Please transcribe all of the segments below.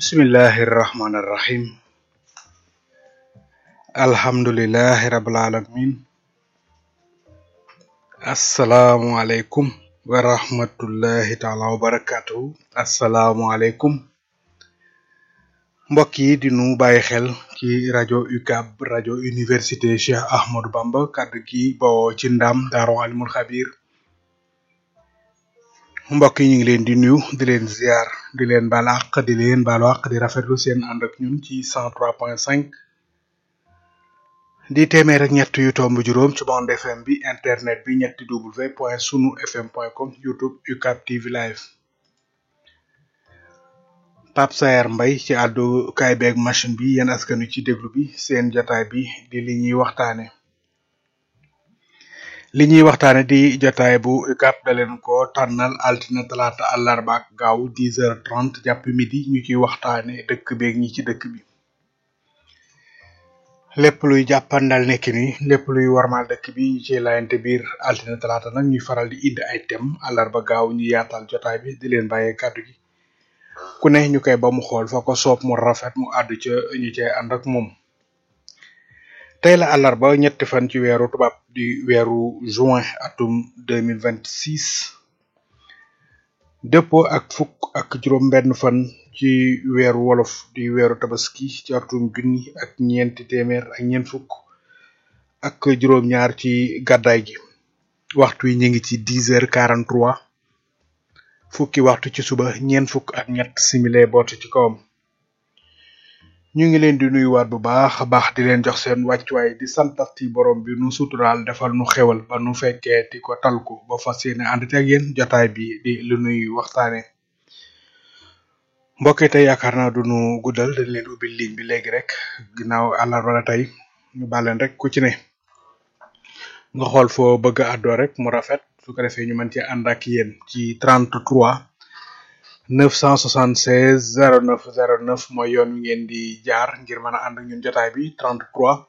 bismillahi irrahmani irrahim alhamdulilahi rabil alamin asalaamualeykum wa rahmatullahi taala wa barakatuhu asalaamualeykum mbokk yi di nu bàyyi xel ci rajo UCAB rajo université Cheikh Ahmadou Bamba kàddu gi bawoo ci ndam daaru alimul xabir mbokk yi ñu ngi leen di nuyu di leen ziar di leen baal àq di leen baalu àq di rafetlu seen ànd ak ñun ci cent trois point cinq di téeméer ak ñett yu tomb juróom ci bande FM bi internet bi ñetti w point sunu fm point com youtube UCAB TV live Pape Saer Mbay ci àddu kaay beeg machine bi yéen askan wi ci déglu bi seen jotaay bi di li ñuy waxtaane li ñuy waxtaane di jotaay bu UCAB da leen ko tànnal altine talaata àllarba ak gaaw dix heures trente jàpp midi ñu ciy waxtaane dëkk beeg ñi ci dëkk bi lépp luy jàppandal nekk ni lépp luy warmal dëkk bi ñu ciy layante biir altine talaata nag ñuy faral di indi ay thème àllarba gaaw ñu yaatal jotaay bi di leen bàyyee kàddu gi ku ne ñu koy ba mu xool fa ko soob mu rafet mu àddu ca ñu cay ànd ak moom tey la àllarba ñetti fan ci weeru tubaab di weeru juin atum deux mille vingt six dëppoo ak fukk ak juróom benn fan ci weeru wolof di weeru tabaski ci atum junni ak ñeenti téeméer ak ñeent fukk ak juróom-ñaar ci gàddaay gi waxtu yi ñu ngi ci dix heures quarante trois fukki waxtu ci suba ñeent fukk ak ñett simile boote ci kawam ñu ngi leen di nuyuwaat bu baax a baax di leen jox seen wàccuwaay di santati borom bi nu suturaal defal nu xewal ba nu fekkee ti ko tal ko ba fas yéene ànd ak yéen jotaay bi di lu nuy waxtaane mbokk yi tey yaakaar naa du nu guddal dañ leen ubbi ligne bi léegi rek ginnaaw àllarba la tey ñu bàlleen rek ku ci ne nga xool foo bëgg a àddoo rek mu rafet su ko defee ñu mën ci ànd ak yéen ci 33 976 09 09 mooy yoon wi ngeen di jaar ngir mën a ànd ak ñun jotaay bi 33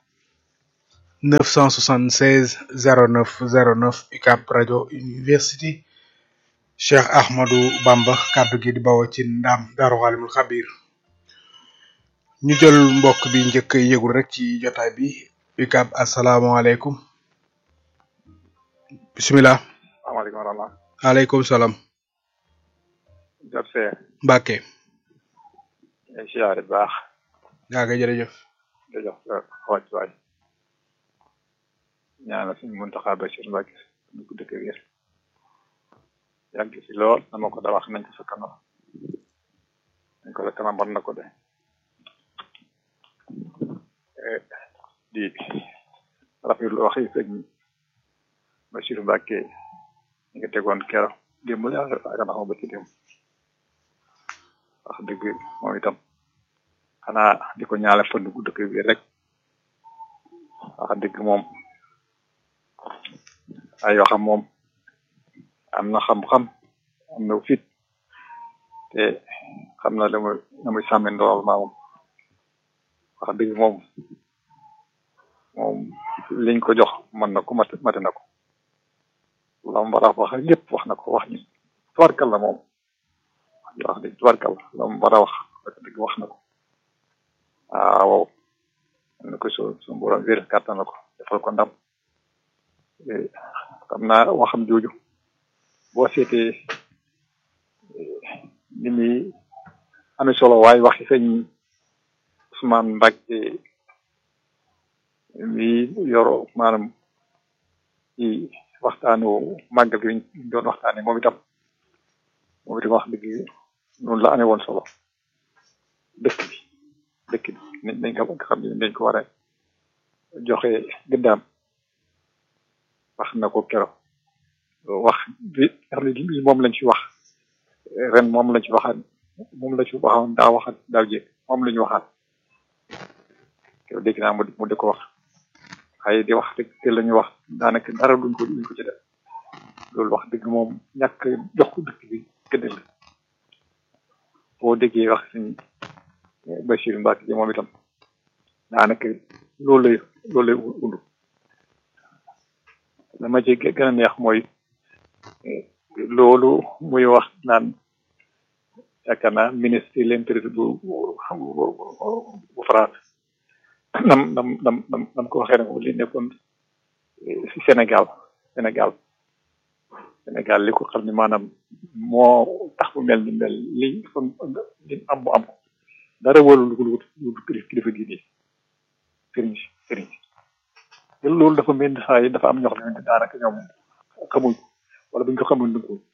976 09 09 UCAB rajo université Cheikh Ahmadou Bamba kàddu gi di bawoo ci ndam Daaru Xalimul Xabir ñu jël mbokk bi njëkk yëgul rek ci jotaay bi UCAB asalaamaaleykum bisimilah. salaamaaleykum wa rahmatulah. waaleykum salaam. jot see. Mbacke. ay siyaare bu baax. yaa ngi jërëjëf. di jox sa wàccuwaay. ñaanal suñu Muntaxa Bachir Mbacke ñu ko dëkk wér. yàgg si lool dama ko da wax nañ ko sa kanam. nañ ko sa kanam war na ko de. di rafetlu wax yi sëñ Bachir Mbacke ñu ngi tegoon keroog démb la ak ndax ba ci démb. wax dëgg moom itam xanaa di ko ñaale fan gu dëkk bi rek wax dëgg moom ay waxam moom am na xam-xam am na fit te xam na la muy la muy sàmme ndool maa moom wax dëgg moom moom liñ ko jox mën na ko mat mate na ko la mu war a wax lépp wax na ko wax ñi tubarkal la moom wax dëgg tubarkal la mu war a wax wax dëgg wax na ko waaw na ko su su borom wér kàttan na ko defal ko ndam xam naa waxam jooju boo seetee ni muy amee solo waaye waxi sëñ Ousmane Mbacke mi yoro maanaam ci waxtaanu màggal gi ñu doon waxtaane moom itam moom itam wax dëgg noonu la amee woon solo dëkk bi dëkk bi nañ ko nga xam ne dañ ko war a joxe gëddaam wax na ko kero wax bi nga xam ne lii moom lañ ci wax ren moom lañ ci waxaat moom la ci waxoon daa waxaat daaw jéeg moom la ñu waxaat kero dégg naa mu mu di ko wax waaye di wax rek te la ñu wax daanaka dara duñ ko duñ ko ci def loolu wax dëgg moom ñàkk jox ko dëkk bi gëdd la boo déggee wax suñ Bachir Mbacke ji moom itam daanaka loolu lay loolu lay undu dama ci gën a neex mooy loolu muy wax naan yaakaar naa ministre de l'intérieur bu bu bu France nam nam nam nam nam ko waxee ne li nekkoon si Sénégal Sénégal Sénégal li ko xam ne maanaam moo tax mu mel ni mel li li am mu am dara wóolu lu lu lu kilifa diine sëriñ si sëriñ si loolu dafa mel ni saa yi dafa am ñoo xam ne daanaka ñoom xamuñ ko wala buñ ko xamuñ duñ ko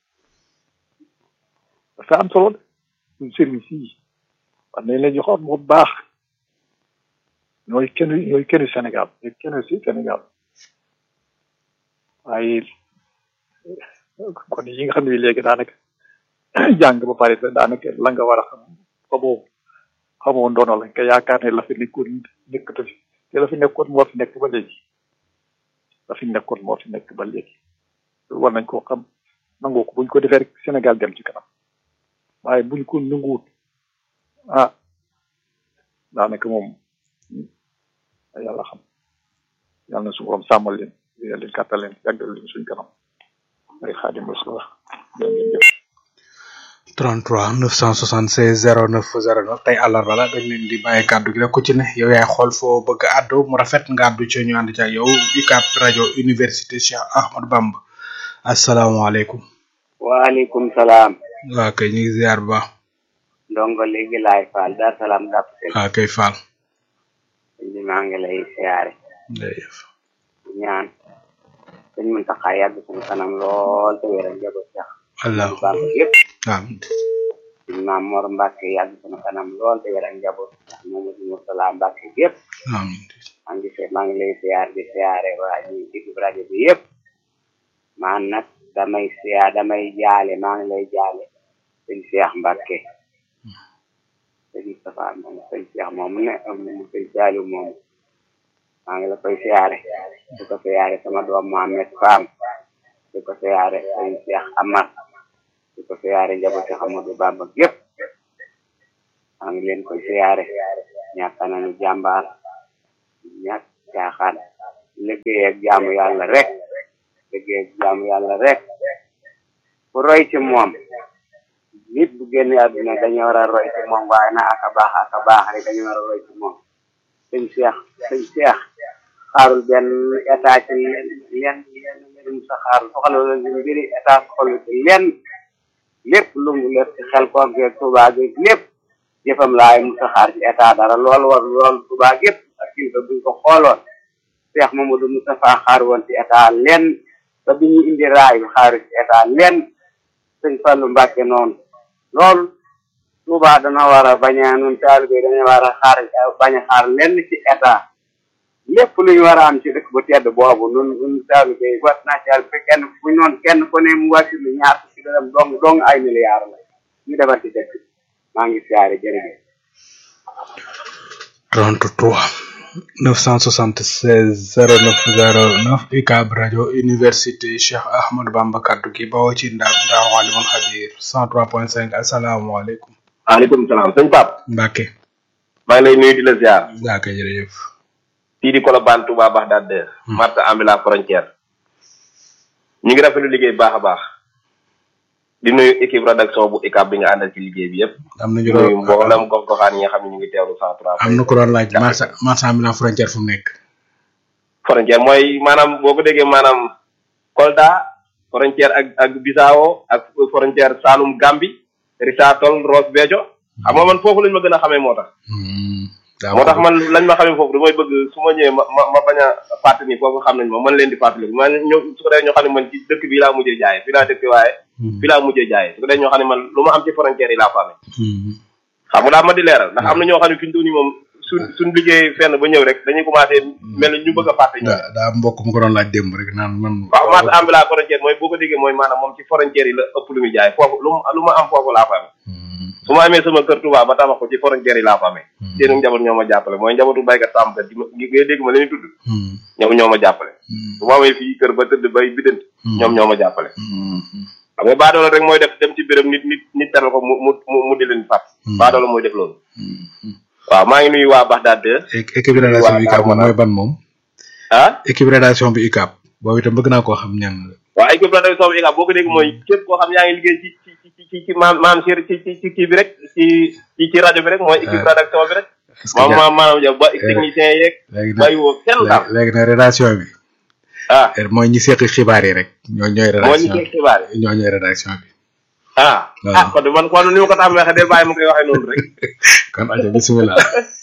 dafa am solo de suñ sëriñ si war nañ leen joxoon bu baax ñooy kenn ñooy kenn Sénégal ñooy kenn si Sénégal waaye kon yi nga xam ne léegi daanaka jàng ba pare daanaka la nga war a xam xamoo xamoo ndono la nga yaakaar ne la fi nekkoon nekkatu fi te la fi nekkoon moo fi nekk ba léegi la fi nekkoon moo fi nekk ba léegi war nañ koo xam nangoo ko buñ ko defee rek Sénégal dem ci kanam waaye buñ ko nanguwut ah daanaka moom yàlla xam yàlla na su borom sàmmal leen yàlla leen kàttal leen yàggal leen suñ kanam ay xaadim rasul 33 976 09 09 tey àllarba la dañ leen di bàyyi kàddu gi rek ku ci ne yow yaay xool foo bëgg a àddu mu rafet nga àddu ci ñu ànd ci ak yow UCAB rajo université Cheikh Ahmadou Bamba asalaamaaleykum. waaleykum salaam. waa kay ñu ngi ziar bu baax. ndongo léegi laay faal dar salaam dàpp seen. waa kay faal. li maa ngi lay siyaare. jërëjëf. ñaan. sëñ Muntaxa yàgg suñu kanam lool te wéral njaboot sax. wallaahu baax yëpp. amiin. sëñ Maam Mor Mbàkke yàgg suñu kanam lool te wéral njaboot sax Mamadou Murtala Mbàkke yëpp. amiin. maa ngi se maa ngi lay siyaar di siyaare waa ñi digg rajo bi yëpp. man nag damay siyaar damay jaale maa ngi lay jaale sëñ Cheikh Mbàkke sëñ Moustapha moom sëñ Cheikh moom ne moom sëñ Saliou moom maa ngi la koy siyaare di ko siyaare sama doom Mohamed Fam di ko siyaare sëñ Cheikh Amar di ko siyaare njabootu Amadou Bamba gépp maa ngi leen koy siyaare ñàkk nañu jàmbaar ñàkk caaxaan liggéey ak jaamu yàlla rek liggéey ak jaamu yàlla rek ku roy ci moom nit bu génn àdduna dañu war a roy ci moom waaye na aka baax aka baax rek dañu war a roy ci moom sëñ Cheikh sëñ Cheikh xaarul benn état ci lenn lenn mbirum sa xaarul soxla la ci mbiri état soxla ci lenn lépp lu mu lépp ci xel koog geeg Tuubaa geeg lépp jëfam laay mu sa xaar ci état dara loolu war loolu Tuubaa gépp ak kilifa buñ ko xooloon Cheikh Mamadou Moustapha xaar woon ci état lenn ba bi ñu indi raay bi xaaru ci état lenn sëñ Fallu Mbàkke noonu loolu Tuubaa dana war a bañ a nun taalibe dañu war a xaar bañ a xaar lenn ci état lépp lu ñu war a am ci dëkk bu tedd boobu nun nun taalibe wat naa ci yàlla fi kenn bu noonu kenn ku ne mu wàcc lu ñaar ci dërëm dong dong ay milliards la ñu defar ci dëkk maa ngi siyaare jërëjëf 33 976 09 09 UCAB rajo université Cheikh Ahmadou Bamba kaddu gi bawoo ci ndaam ndaam Alimul Xabir 103.5 asalaamaaleykum. waaleykum salaam sëñ Pape. Mbacke. maa ngi lay nuyu di la ziar. Mbacke jërëjëf. fii di Colobane Touba Bagdad de. Marta Ambila frontière. ñu ngi rafetlu liggéey baax a baax. di nuyu équipe rédaction bu UCAB bi nga àndal ci liggéey bi yëpp. am na ñu di nuyu mboolem gox goxaan yi nga xam ne ñu ngi teewlu cent trois. am na ku doon laaj marsa marsa ambulant frontière fu mu nekk. frontière mooy maanaam boo ko déggee maanaam Kolda frontière ak ak Bissau ak frontière Saloum Gambi Richard-Toll Ross Béthio xam nga man foofu lañ ma gën a xamee moo tax. moo tax man lañ ma xamee foofu damay bëgg su ma ñëwee ma ma ma bañ a fàttali ni foofu xam nañ ma man leen di fàttali man ñoo su ko defee ñoo xam ne man ci dëkk bi laa mujjee jaayee fi laa dëkk waaye. fi laa mujjee jaayee su ko defee ñoo xam ne man lu ma am ci frontière yi laa fa amee. xam nga daa ma di leeral ndax am na ñoo xam ne fi ñu doon nii moom suñ suñ liggéey fenn ba ñëw rek dañuy commencé mel ni ñu bëgg a fàtte ñu. daa daa mbokk mu ko doon laaj démb rek naan man. waaw marché ambulant frontière mooy boo ko déggee mooy maanaam moom ci frontière yi la ëpp lu muy jaay foofu lu lu ma am foofu laa fa amee. su ma amee sama kër Touba ba tabax ko ci frontière yi laa fa amee. seenu njaboot ñoo ma jàppale mooy njabootu baykat sàmmkat gi ma ngay dégg ma leen tudd. ñoom ñoo ma jàppale. su ma amee fii kër ba tëdd bay bidant ñoom ñoo ma jàppale. xam nga baadoola rek mooy def dem ci béréb nit nit nit teral ko mu mu mu di leen fàtt. baadoola mooy def loolu. waaw maa ngi nuyu waa Bagdad de. équipe rédaction bi UCAB mooy ban moom. ah équipe rédaction bi UCAB boobu itam bëgg naa koo xam ñan la. waaw équipe rédaction bi UCAB boo ko dégg mooy képp koo xam yaa ngi liggéey ci ci ci ci ci maam maam ci ci ci ci kii bi rek ci ci ci rajo bi rek mooy équipe rédaction bi rek est-ce que maam ja- maam maanaam yow ba technicien yeeg léegi nag bàyyi woo kenn daal léegi nag rédaction bi ah mooy ñi seq xibaar yi rek ñoo ñooy moo ñu rédaction ci xibaar yi bi ñoo ñooy rédaction bi ah waaw. ah kon de man kon ni ma ko tàmm waxee del bàyyi ma koy waxee noonu rek kon ajo bisimilah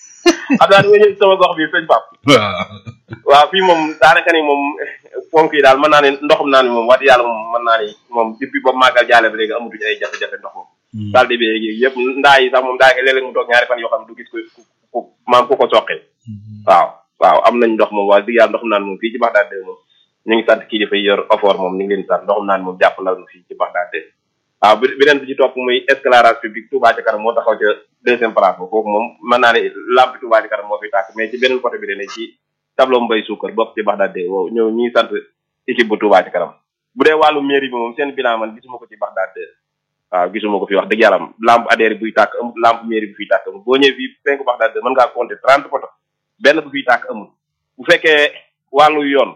xam naa dama ñëw ci sama gox bi sëñ Pape waaw waaw fii moom daanaka ni moom ponk yi daal mën naa ne ndoxum naa ni moom wax dëgg yàlla moom mën naa ni moom depuis ba màggal jaale ba léegi amatuñu ay jafe-jafe ndox moom daal di bi yëpp ndaa yi sax moom daanaka léeg-léeg mu toog ñaari fan yoo xam ne du gis ko ku ku maam ku ko soqee waaw waaw am nañ ndox moom wax dëgg yàlla ndoxum naan moom fii ci Baxdaad de moom ñu ngi sant kii dafay yor ofoor moom ñu ngi leen di sant ndoxum naan moom jàpp na fii ci Baxdaad de waaw bi beneen bi ci topp muy éclairage public Touba ci kanam moo taxaw ca deuxième place ba foofu moom mën naa ne lampe Touba ci kanam moo fi tàkk mais ci beneen côté bi dane ci tableau mbay suukar bopp ci Baxdaad de wow ñëw ñuy sant équipe bu Touba ci kanam bu dee wàllu mairie bi moom seen bilan man gisuma ko ci Baxdaad de waaw gisuma ko fi wax dëgg yàlla lampe adhéré buy tàkk amul lampe mairie bu fiy tàkk amul boo ñëwee fii penku Baxdaad de mën ngaa compter trente poto benn bu fiy tàkk amul bu fekkee wàllu yoon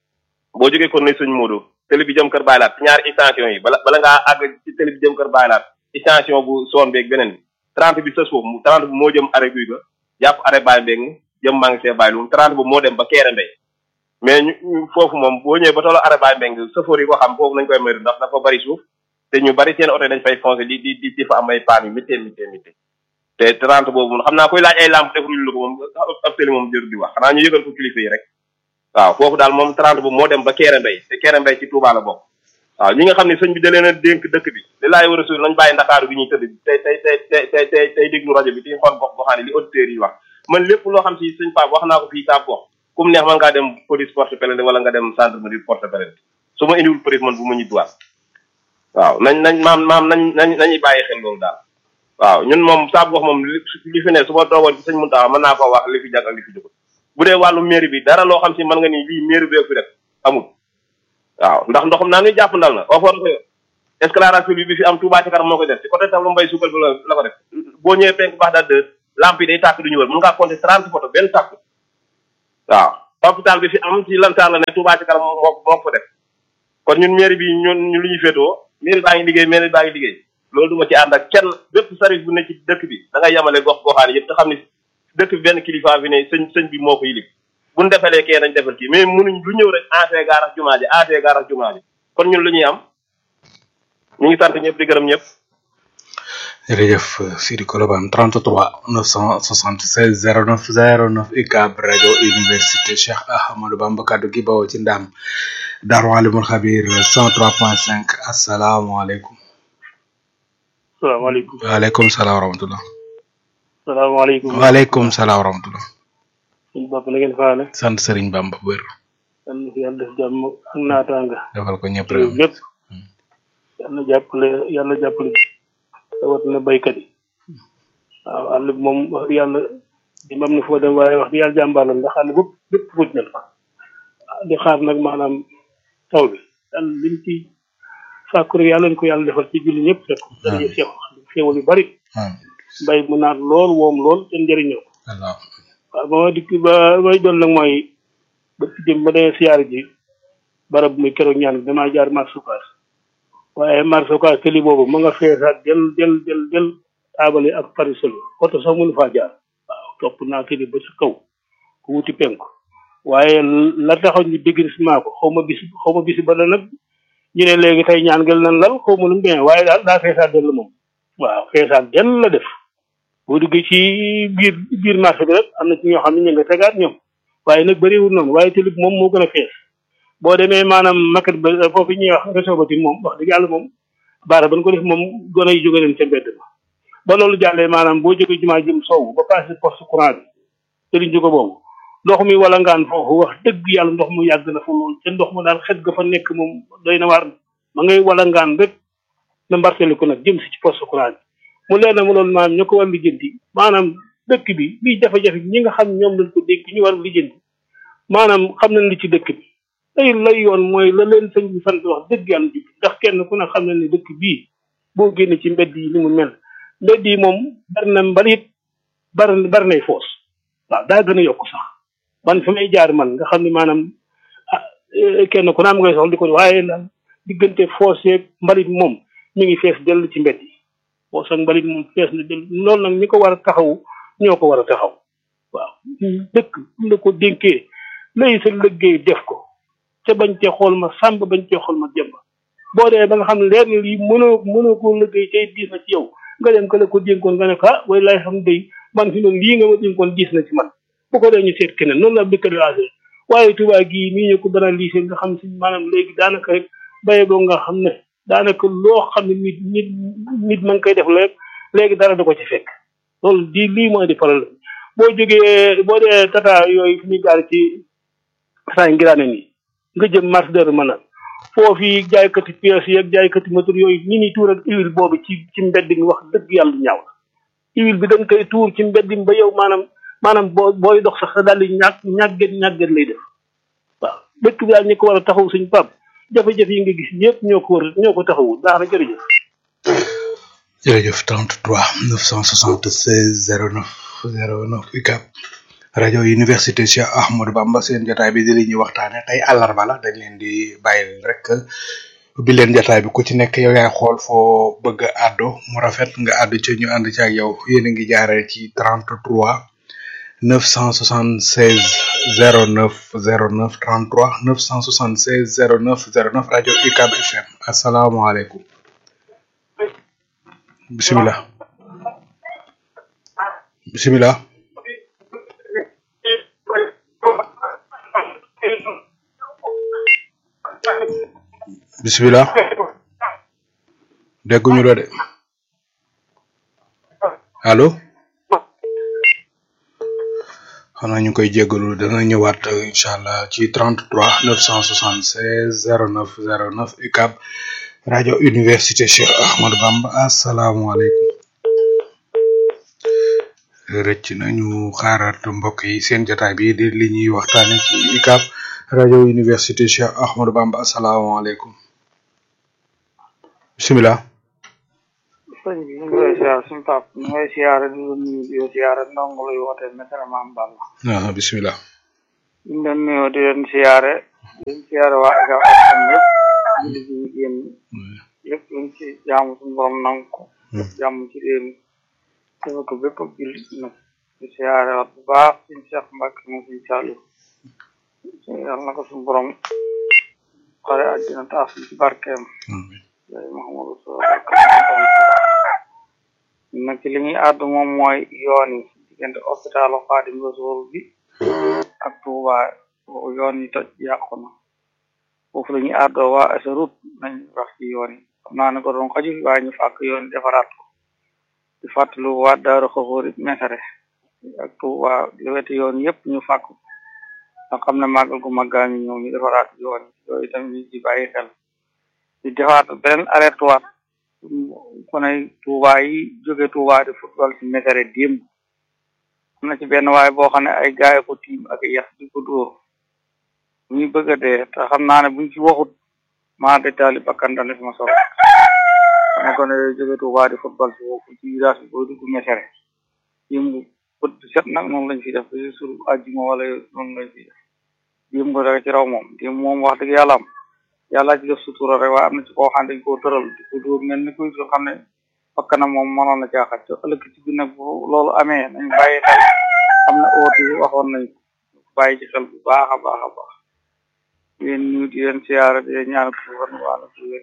boo jógee kon ne sëñ Modou télé bi jëm kër Baylaat ñaari extension yi bala bala ngaa àgg ci télé bi jëm kër Baylaat extension bu soon beeg beneen bi trente bi sës foofu mu trente bi moo jëm arrêt guy ga jàpp arrêt Baye Mbeng jëm maa ngi see Baye Loum trente bi moo dem ba Kéré Mbey mais ñu ñu foofu moom boo ñëwee ba tolloo arrêt Baye Mbeng safoor yi ko xam foofu nañ koy moytu ndax dafa bari suuf te ñu bari seen oto yi dañ fay foncé di di di di fa am ay paan yu méttee méttee méttee te trente boobu moom xam naa koy laaj ay lampe defuñu la ko moom ab télé moom jëru di wax xanaa ñu yëgal ko kilifa yi rek waaw foofu daal moom 30 bu moo dem ba Kéré Mbey te Kéré Mbey ci Touba la bokk waaw ñi nga xam ne sëñ bi da leen a dénk dëkk bi li laay war a suur nañ bàyyi ndakaaru bi ñuy tëdd tey tey tey tey tey tey tey déglu rajo bi di xool gox goxaane li auditeurs yi wax man lépp loo xam si sëñ Pape wax naa ko fii saab gox ku mu neex man ngaa dem police porte plainte wala nga dem gendarmerie porte plainte su ma indiwul police man bu ma ñibbiwaat waaw nañ nañ maam maam nañ nañ nañuy bàyyi xel loolu daal waaw ñun moom saab gox moom li li fi ne su ma toogoon ci sëñ Mountakha mën naa koo wax li fi jag ak li fi jógul bu dee wàllu mairie bi dara loo xam si mën nga ni lii mairie bee fi def amul waaw ndax ndoxam naa ngi jàpp ndal na ofoor ko yor éclairage public bi fi am Touba ci kanam moo koy def ci côté tableau mbay suukal bi la la ko def boo ñëwee penk baax daal de lampe yi day tàkk du ñu wër mën ngaa compter trente photo benn tàkk waaw hôpital bi fi am ci lantaar la ne Touba ci kanam moo moo ko fa def kon ñun mairie bi ñun ñu lu ñuy féetoo mairie baa ngi liggéey mairie baa ngi liggéey loolu du ma ci ànd ak kenn bépp service bu ne ci dëkk bi da ngay yemale gox goxaane yëpp te xam ne dëkk bi benn kilifa bi ne sëñ sëñ bi moo ko yilif bu ñu defalee kee dañ defal kii mais munuñ lu ñëw rek ancé gaarax jumaa ji ancé gaarax jumaa ji kon ñun lu ñuy am ñu ngi sant ñëpp di gërëm ñëpp jërëjëf Sidi Kolobane 33 976 09 09 UCAB rajo université Cheikh Ahmadou Bamba kaddu gi bawoo ci ndam Daaru Alimul Xabir 103.5 asalaamaaleykum. salaamaaleykum waaleykum salaam wa rahmatulah. salaamaaleykum waaleykum salaam wa rahmatulah. suñu bopp na ngeen faale sant Serigne Bamba bu wér. yal na fi yàlla def jàmm ak naataanga defal ko ñëpp réew rek. lépp yàlla jàppale yàlla jàppale rawatina baykat yi waaw àll bi moom wax dëgg yàlla di mam na foo dem waaye wax dëgg yàlla jàmbaar la ndax àll bépp bépp fuj na la di xaar nag maanaam taw bi yàlla liñ ci sàkku rek yàlla nañ ko yàlla defal ci julli ñëpp rek daraje seex xéewal yu bari Hmm. mbay mu naat lool woom lool te njëriñoo ko Allah. waaw ba ma dikk ba may doon nag mooy ba ci jëm ba demee siyaar ji barab muy keroog ñaan bi damaa jaar marché Ocass waaye marché Ocass tëli boobu ma nga feesaat del del del del taabale ak parisol oto sax mënu faa jaar waaw topp naa tëli ba sa kaw ku wuti penku waaye la taxaw ñu dégrisement ko xaw ma bis xaw ma bisi ba la nag ñu ne léegi tey ñaan gel nan lal xaw ma lu mu demee waaye daal daa feesaat del moom waaw feesaat del la def boo duggee ci biir biir marché bi rek am na ci ñoo xam ne ñu nga tegaat ñoom waaye nag bëriwul noonu waaye tëlib moom moo gën a fees boo demee maanaam maquette ba foofu ñuy wax réseau ba moom wax dëgg yàlla moom baara ban ko def moom gone yi jóge nañ ca mbedd ma ba loolu jàllee maanaam boo jógee jumaa jëm sow ba passé poste courant bi sëriñ jóge boobu ndox mi wala ngaan foofu wax dëgg yàlla ndox mu yàgg na fa lool te ndox mu daal xet ga fa nekk moom doy na waar ma ngay wala ngaan rek na mbarteli ko nag jëm si ci poste courant bi mu leer na ma loolu maanaam ñu ko war lijjanti maanaam dëkk bi bii jafe-jafe ñi nga xam ñoom lañ ko dégg ñu war lijjanti maanaam xam nañ li ci dëkk bi tey lay yoon mooy la leen sëñ bi sant wax dëgg yàlla jub ndax kenn ku ne xam na ne dëkk bii boo génne ci mbedd yi ni mu mel mbedd yi moom bari na mbalit bari bari nay foos waaw daa gën a yokk sax man fi may jaar man nga xam ne maanaam ah kenn ku ne am ngay soxla di ko waaye daal diggante foos yeeg mbalit moom mi ngi fees dell ci mbedd yi boo sa mbalit moom fees na dell loolu nag ñi ko war a taxawu ñoo ko war a taxaw waaw dëkk la ko dénkee lay sa liggéey def ko ca bañ cee xool ma sàmb bañ cee xool ma jëmb boo dee ba nga xam ne leer na lii mënoo mënoo koo liggéey tey diis na ci yow nga dem ka la ko dénkoon nga ne ko ah way lay xam day man fi noonu lii nga ma dénkoon diis na ci man bu ko dee ñu seet keneen noonu la dëkk di waaye Tuubaa gii nii ñu ko banalisé nga xam si maanaam léegi daanaka rek baye boo nga xam ne daanaka loo xam ne nit nit nit ma ngi koy def léegi léegi dara da ko ci fekk loolu di lii mooy di problème boo jógee boo dee tata yooyu fi ñuy gaar ci saa ngiraane nii nga jëm marché de mën a foofu jaaykati pièces yi ak jaaykati moteur yooyu ni ñuy tuur ak huile boobu ci ci mbedd mi wax dëgg yàlla ñaaw la huile bi dañ koy tuur ci mbedd mi ba yow maanaam maanaam boo booy dox sax sa daal di ñàkk ñàgget ñàgget lay def waaw dëkk bi daal ñi ko war a taxaw suñ pap jafe-jafe yi nga gis yëpp ñoo ko war ñoo ko taxawu baax na jërëjëf jërëjëf 33 976 09 09 UCAB rajo université Cheikh Ahmadou Bamba seen jotaay bi di li ñuy waxtaane tey àllarba la dañ leen di bàyyil rek bi leen jotaay bi ku ci nekk yow yaay xool foo bëgg a àddu mu rafet nga àddu ci ñu ànd ci ak yow yéen a ngi jaaree ci 33 976 09 09 33 976 09 09 rajo UCAB FM asalaamaaleykum bisimilah bisimilah bisimilah dégguñu la de allo xanaa ñu koy jéggalu dana ñëwaat incha allah ci 33 976 09 09 UCAB rajo université Cheikh Ahmadou Bamba asalaamaaleykum rëcc nañu xaaraat mbokk yi seen jotaay bi di li ñuy waxtaane ci UCAB rajo université Cheikh Ahmadou Bamba asalaamaaleykum bisimilah. sëñ bi ñu ngi lay siyaar suñu pap ñu ngi lay siyaare di la nuyu di la siyaare ndongo luy woote mesara maam Balla ah bisimilah. ñu ngi leen nuyoo di leen siyaare di leen siyaare waa UCAB FM yëpp julli ji ñu génn yëpp luñ ci jaamu suñu borom nangu ko yëpp jàmm ci réew mi dafa ko bépp ak jullit nag di siyaare waat bu baax suñu Cheikh Mbacke moom suñu Saliou yàlla na ko suñu borom xare àddina taas ci barkeem yaay Mouhamadou Sow nag ci li ñuy àddu moom mooy yoon yi diggante hôpital Xaadim Rasuul bi ak Touba yoon yi toj yàqu na foofu la ñuy àddoo waa Asarut nañ wax ci yoon yi xam naa ne ko doon xaju waaye ñu fàkk yoon yi defaraat ko di fàttalu waa Daaru Xafoor it mesare ak Touba li weti yoon yëpp ñu fàkk nga xam ne màggal gu màggaa ngi ñëw ñu defaraat yoon yi yooyu tamit ñu ci bàyyi xel di defaat beneen arrêté waat kon ay Touba yi jóge Touba di football ci mesare démb am na ci benn waaye boo xam ne ay gaay ko tiim ak yax di ko dóor ñuy bëgg a dee te xam naa ne buñ ci waxut maa de taali bakkan dana fi ma solo ne kon ay jóge Touba di football ci foofu ci village bi boo dugg mesare démb bët set nag noonu lañ fi def ba sur àjjuma wala noonu lañ fi def démb rek ci raw moom démb moom wax dëgg yàlla am yàlla ci def sutura rek waaye am na ci koo xam ne dañ koo tëral di ko dóor mel ni kuy xam ne bakkanam moom mënoon na caaxat te ëllëg ci bi nag bu loolu amee nañ bàyyi xel xam ne oote yi waxoon nañ ko bàyyi ci xel bu baax a baax a baax yéen ñu di leen siyaara di leen ñaan ko wan wàlla ci wér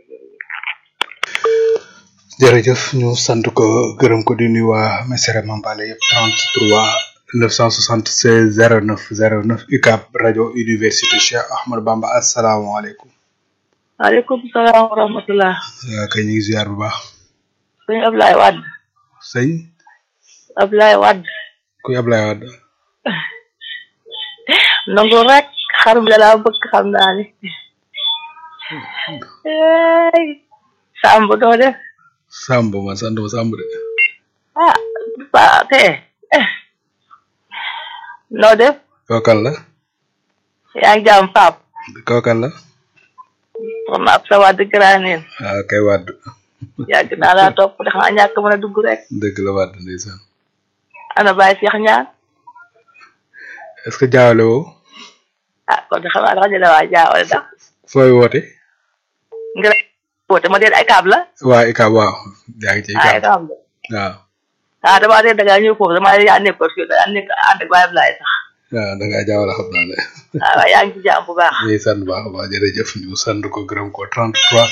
jërëjëf ñu sant ko gërëm ko di nuyu waa Mesere Mambale yëpp 33 976 09 09 UCAB rajo université Cheikh Ahmadou Bamba asalaamaaleykum. waaleykum salaam wa rahmatulah. waaw kay ñu ngi ziar bu baax. sëñ Ablaye Wade. sëñ. Ablaye Wade. kuy Ablaye Wade. nangu rek xarum la laa bëgg xam naa ne. Samb doo def. Samb ma sant ma Samb de. ah ba te noo def. kookal la. yaa ngi jàmm Pape. kookal la. soxna ab sa Wade graneen. waaw kay Wade. yàgg naa laa topp de xanaa ñàkk mën a dugg rek. dëgg la Wade ndeysaan. ana Baye Cheikh Ñaan. est-ce que jaawale woo. ah kon de xanaa dafa jëlee waa jaawale ndax. fooy woote. ngir woote ma dee ay kaab la waa ICAB waaw yaa ngi ci ah ay ICAB kaab la waaw ah damaa dee da ngaa ñëw foofu damaa yaa nekkoon fii da ngaa nekk ànd ak Baye Ablaye sax waaw da ngaa jaawale xam naa ne ah waaye yaa ngi ci jàmm bu baax ñu ngi sant bu baax a baax jërëjëf ñu sant ko gërëm ko 33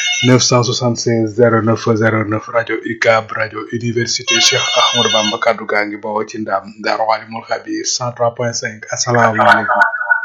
976 09 09 rajo UCAB rajo université Cheikh Ahmadou Bamba kaddu gaa ngi bawoo ci ndam Daaru Alimul Xabiir 103.5 asalaamaaleykum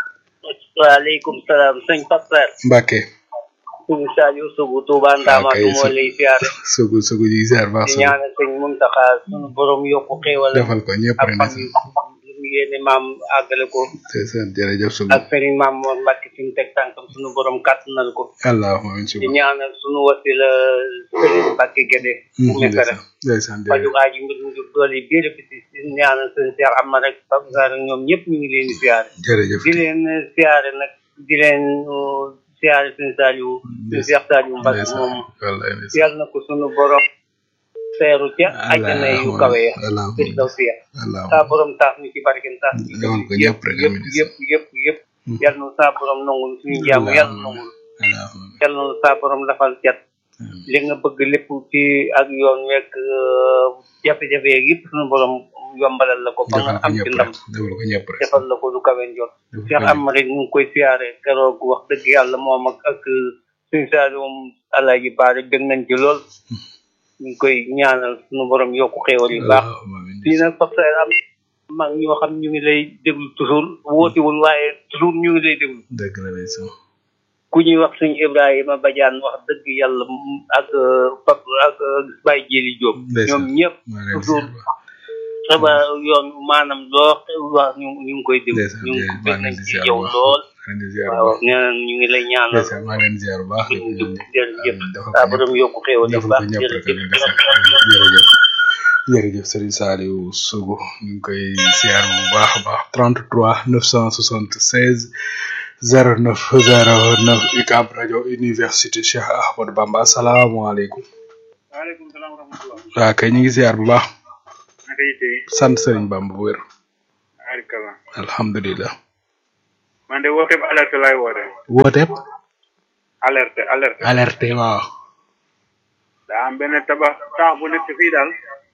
waaleykum salaam sëñ Pape Mbacke sëñ Saliou Sougou Touba Ndama kay du moo lay siyaare sugu sugu ji ziar baax di sugu ñaanal sëñ Muntaxa sunu borom yokku xéewal defal ko ñëpp ak rek fan yu lu mu yéene maam àggale ko te seen jërëjëf sugu ak sëriñ maam Mor Mbacke fi mu teg tànkam sunu borom kàttanal ko allahumma amin di sugu ñaanal sunu wasila sëriñ Mbacke Guédé mu mesere ndeysaan faju jërëjëf aaji mbir mu jur doole yi biir bi di ñaanal sëñ Cheikh Amar rek Pape Sarr ak ñoom ñëpp ñu ngi leen di siyaare jërëjëf di leen siyaare nag di leen uh, siyaare sëñ Saliou sëñ Cheikh Saliou Mbacke moom wallahi ndeysaan yàlla na ko sunu borom teeru ca àjjana yu kawe ya allahumma bir daw siya allahumma saa borom taas ñu ci barken taas ñu ci Defal ko ñëpp rek, yëpp amiin. yëpp yëpp yëpp yàlla na saa borom nangul suñu jàmm yàlla na nangul allahumma yàlla na saa borom dafal cat li nga bëgg lépp ci ak yoon wekk jafe-jafe yeeg yëpp suñu borom yombalal la ko ba nga defal ko am ci ñëpp ndam rek defal ko ñëpp rek defal la ko du kawe njot defal ko Cheikh ñëpp. am rek ñu ngi koy siyaare keroog wax dëgg yàlla moom ak ak suñu saali moom alaaji baare bég nañ ci lool ñu ngi koy ñaanal suñu borom yokku xéewal yu baax allahumma amin fii nag Pape Saer am mag ñoo xam ñu ngi lay déglu toujours wóotiwul waaye toujours ñu ngi lay déglu dëgg la ndeysaan ku ñuy wax suñu Ibrahima Badiane wax dëgg yàlla m- ak Pape ak Baye Jili Diop Ndeysaan. ñoom ñëpp maa leen di toujours ziar baax. xabaar yoon maanaam loo wax ñu ñu ngi koy déglu ndeysaan ñu ngi jërëjëf bég maa nañ leen di ci ziar yow baax. lool maa leen di ziar waaw baax. nee nañ ñu ngi lay ñaanal ndeysaan maa leen di ziar bu baax ñu ngi jub jërëjëf defal saa ko borom ñëpp yokku xéewal yu defal baax ko ñëpp rek jërëjëf ndeysaan jërëjëf jërëjëf Serigne Saliou Sougou ñu ngi koy ziar bu baax a baax 33 976 09 09 UCAB rajo université Cheikh Ahmadou Bamba asalaamaaleykum waaleykum salaam wa rahmatulah. waa kay ñu ngi ziar bu baax naka yitte yi. sant Serigne Bamba bu wér Arikala. alhamdulilah man de wooteeb alerte laay woote. wooteeb alerte alerte. alerte waaw daa am benn tabax taax bu nekk fii daal.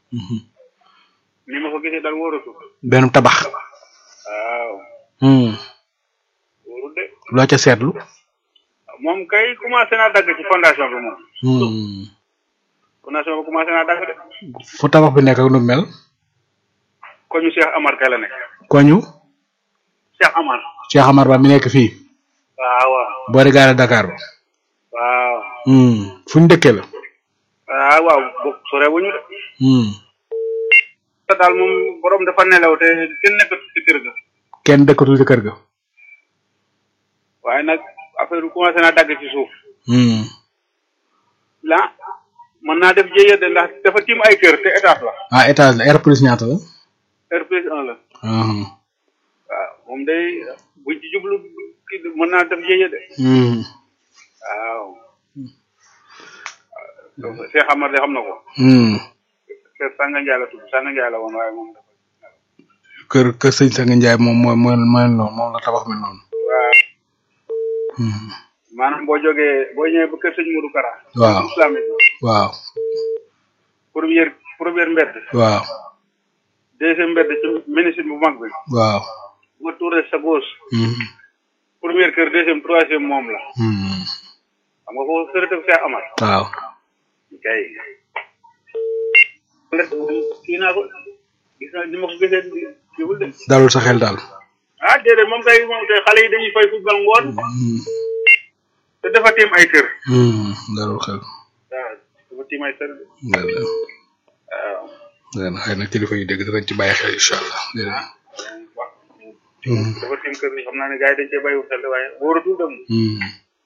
ni ma ko gisee daal wóoratu. benn tabax waaw. hmm. wóorul de. loo ca seetlu moom kay commencé naa dagg ci fondation bi moom. hmm. fondation bi commencé naa dagg de. fu tabax bi nekk ak nu mel ko ñu Cheikh Amar kay la nekk. koñu Cheikh Amar. Cheikh Amar Ba mi nekk fii waaw waaw. boori gaare Dakar ba waaw. hmm. fu ñu dëkkee la waaw waaw bokk sore wuñu de. hmm. te daal moom borom dafa nelaw te kenn nekkatu ci kër ga. kenn dëkkatul ci kër ga waaye nag affaire bi commencé naa dagg ci suuf. hmm. la mën naa def jéyee de ndax dafa tiim ay kër te étage la. ah étage la R plus ñaata la R plus 1 la. hmm. waaw moom day buñ ci jublu kii de mën naa def jéyee de. hmm. waaw. waaw Cheikh Amar de xam na ko. hmm. Cheikh Sanga Ndiaye la tudd Sanga Ndiaye la woon waaye moom dafa. kër kër sëñ Sanga Ndiaye moom mooy mooy mooy noonu moom la tabax mi noonu waaw hmm. maanaam boo jógee boo ñëwee ba kër sëñ Modou Kara. waaw islamique waaw première première mbedd. waaw deuxième mbedd ci ministre bu mag bi. waaw nga tourné sa gauche. hmm. première kër deuxième troisième moom la. hmm. xam nga foofu sërëtëb Cheikh Amar. waaw kay. kii naa ko gis naa ni ma ko gisee jiwul de. dalul sa xel daal ah déedéet moom kay moom kay xale yi dañuy fay football ngoon. hmm. te dafa tiim ay kër. hmm. dalul xel waaw dafa tiim ay kër. dëgg la waaw. dëgg la xëy na kilifa yi dégg danañ ci bàyyi xel incha allah dégg nga wax dafa tiim kër yi xam naa ne gars yi dañ cee bàyyiwul xel de waaye wóoratul dem. hmm.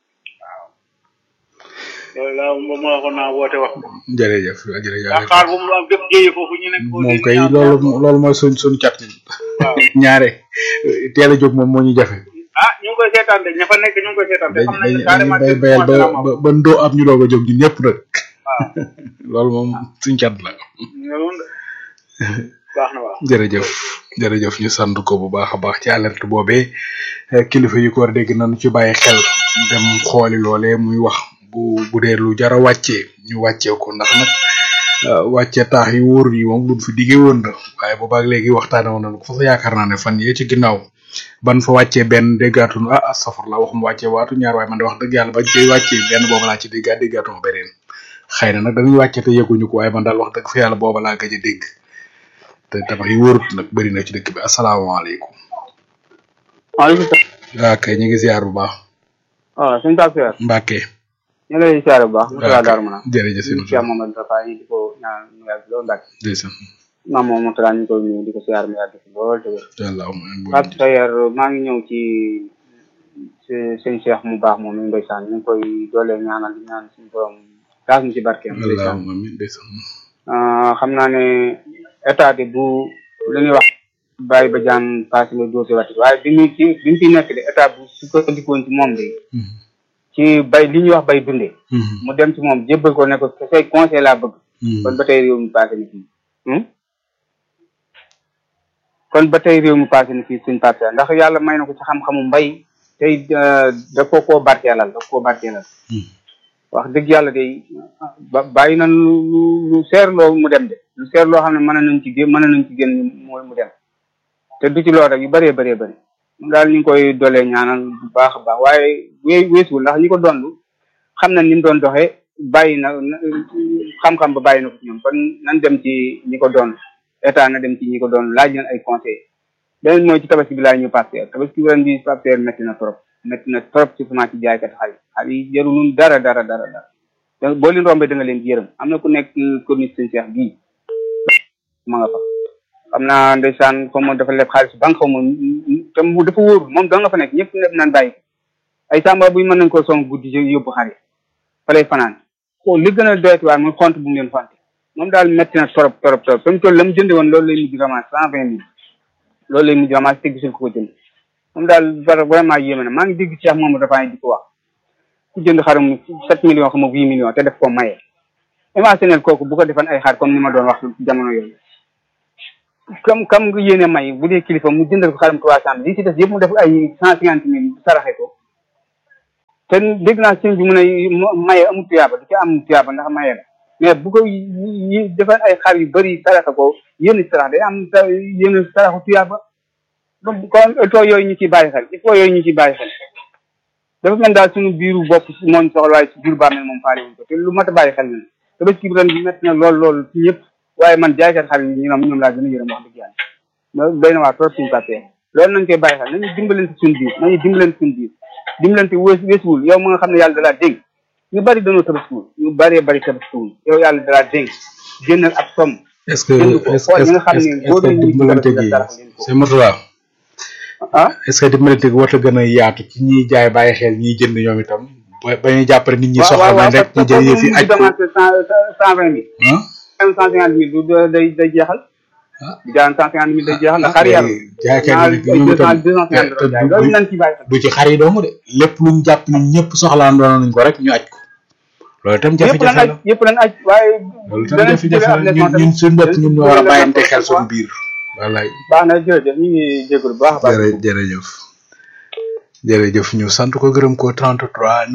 loolu laa moom moo waxoon naa woote wax. jërëjëf jërëjëf ndax xaar bu mu am def jéye foofu ñu nekk. moom kay loolu loolu mooy suñ suñ cat waaw. ñaare teel a jóg moom moo ñu jafe ah ñu ngi koy seetaan de ña fa nekk ñu ngi koy seetaan te dañ xam nañ ne dañ carrément bay te bayal ba commencé naa ma ba ba ndoo am ñu doog a jóg ñun ñëpp nag waaw loolu moom suñ cat la loolu de baax na waaw. jërëjëf jërëjëf ñu sant ko bu baax a baax ci alerte boobee eh, kilifa yi ko war a dégg nañu ci bàyyi xel dem xooli loolee muy wax bu bu dee lu jara wàccee ñu wàccee ko ndax nag uh, wàccee taax yi wóor yi moom luñ fi diggee woon na waaye boobaag léegi waxtaane woon nañ ko fa sa yaakaar naa ne fan yee ci ginnaaw ban fa wàccee benn déggaatun ah astafurla waxum wàccee waatu ñaar waaye man de wax dëgg yàlla bañ koy wàccee benn booba laa ci déggaat déggaatuma beneen xëy na nag dañuy wàcce te yëguñu ko waaye man daal wax dëgg fa yàlla booba laa gëj a dégg te tabax yi wóorut nag bëri na ci dëkk bi asalaamaaleykum waaleykum salaam. waa kay ñu ngi ziar bu baax waaw suñu taal seer. Mbàkke ñu ngi lay ziar bu baax. waa Moussa Darou Mana. jërëjëf si ñu Cheikh Mamadou Tafa yi di ko ñaan mu yàgg lool Mbàkke. ndeysaan maam moom Moutala ñu ngi koy nuyu di ko ziar mu yàgg fi lool te wér. allahumma Pape Sayer maa ngi ñëw ci si- sëñ Cheikh mu baax moom mi ndeysaan ñu ngi koy doole ñaanal di ñaan suñu borom taas ñu ci barkeem ndeysaan. allahumma amin ndeysaan Ah, xam naa ne état bi bu lu ñuy wax bàyyi ba jaan passé le dossier wati waaye bi muy ci bi mu fi nekk de état bu sukkandikoon ci moom de ci bay li ñuy wax bay dundee mu dem ci moom jébbal ko ne ko say conseil laa bëgg kon ba tey réew mi passé ni fii Hmm? kon ba tey réew mi passé ni fii suñ passé ndax yàlla may na ko ci xam-xamu mbay tey ah, da ko koo barkeelal da ko koo barkeelal wax dëgg yàlla de ba bàyyi na lu lu lu seer loo mu dem de lu seer loo xam ne mën nañ ci génn mën nañ ci génn mooy mu dem te du ci loolu rek yu bëree bëree bëri moom daal ñu ngi koy dolee ñaanal bu baax a baax waaye wee weesuwul ndax ñi ko donlu xam nañ ni mu doon doxee bàyyi na na- xam-xam ba bàyyi na ko ci ñoom kon nan dem ci ñi ko doon état na dem ci ñi ko doon laaj leen ay conseil beneen mooy ci tabaski bi laay ñu parteer tabaski bi ren bi parteer métti na trop métti na trop ci ci jaaykat xar yi xar yi jarulun dara dara dara dara donc boo leen rombee da nga leen yërëm am na ku nekk corniche seen Cheikh bii ma nga fa xam naa ndeysaan comme dafa leb xaalis banque xaw ma te mu dafa wóor moom da nga fa nekk ñëpp leb naan bàyyi ko ay samba buy mën nañ koo song guddi ci yóbbu xar yi fa lay fanaan ko li gën a doyati waar mooy xont bu mu leen xonte moom daal métti na trop trop trop fa mu toll la mu jënde woon loolu lay mujj ramas cent vingt mille loolu lay mujj ramas te gisul ko ko jënd moom daal var- vraiment yéeme na maa ngi dégg Cheikh moom dafa di ko wax ku jënd xarum sept millions xam nga huit millions te def ko maye imaginel kooku bu ko defan ay xar comme ni ma doon wax ci jamono yooyu kam kam nga yéene may bu dee kilifa mu jëndal ko xarum trois cent li ci des yëpp mu def ay cent cinquante mille saraxe ko te dégg naa sëñ bi mu ne mo- maye amul tuyaaba du ci am tuyaaba ndax maye la mais bu ko yi defan ay xar yu bëri saraxe ko yénn sarax day am sa yénn saraxu tuyaaba donc kon il faut yooyu ñu ciy bàyyi xel il faut yooyu ñu ciy bàyyi xel dafa mel daal suñu biiru bopp moo ñu soxla waaye si biir bàmmeel moom faale wuñ ko te lu mat a bàyyi xel na te bés bi ren bi métti na lool lool ci ñëpp waaye man jaaykat xar yi ñoom ñoom laa gën a yërëm wax dëgg yàlla loolu doy na waa trop suñu papier loolu nañ koy bàyyi xel nañu dimbalante suñu biir nañu dimbalante suñu biir dimbalante wees weesuwul yow ma nga xam ne yàlla dalaa dénk ñu bari dañoo tabaskiwul ñu bëree bëri tabaskiwul yow yàlla dalaa dénk génnal ab somme est-ce que jënd ko est-ce xool ñi que nga xam ne est-ce boo que doon ñuy dimbalante tabaski gi dara leen ko c'est Mourtala ah est-ce que dimbalante gi warta gën a yaatu ci ñiy jaay bàyyi xel ñiy jënd ñoom itam ba ba ñuy jàppale nit ñi waaw soxla waaw nañ rek parce ñu que jël yëf yi mu aj ko commencé cent cent vingt mille ah même cent cinquante mille du day day jeexal di jaan cent cinquante mille day jeexal ndax xar yàlla jaaykat naa yi ay ñoom deux itam cent deux cent cinquante te doon jaay du- loolu du- nañ ci bàyyi xel du ci xar yi dong de lépp luñ jàpp ni ñëpp soxlaan doon nañ ko rek ñu aj ko loolu itam yëpp lan jafe-jafe aj la yëpp lan aj waaye loolu itam danañ ci jëlee jafe-jafe ab la leçon ñun ñun suñu bopp tamit. ñun ñoo war a bàyyante xel suñu biir wallaay baax na jërëjëf ñu ngi jégalu bu baax a baax jërë jërëjëf jërëjëf ñu sant ko gërëm ko 33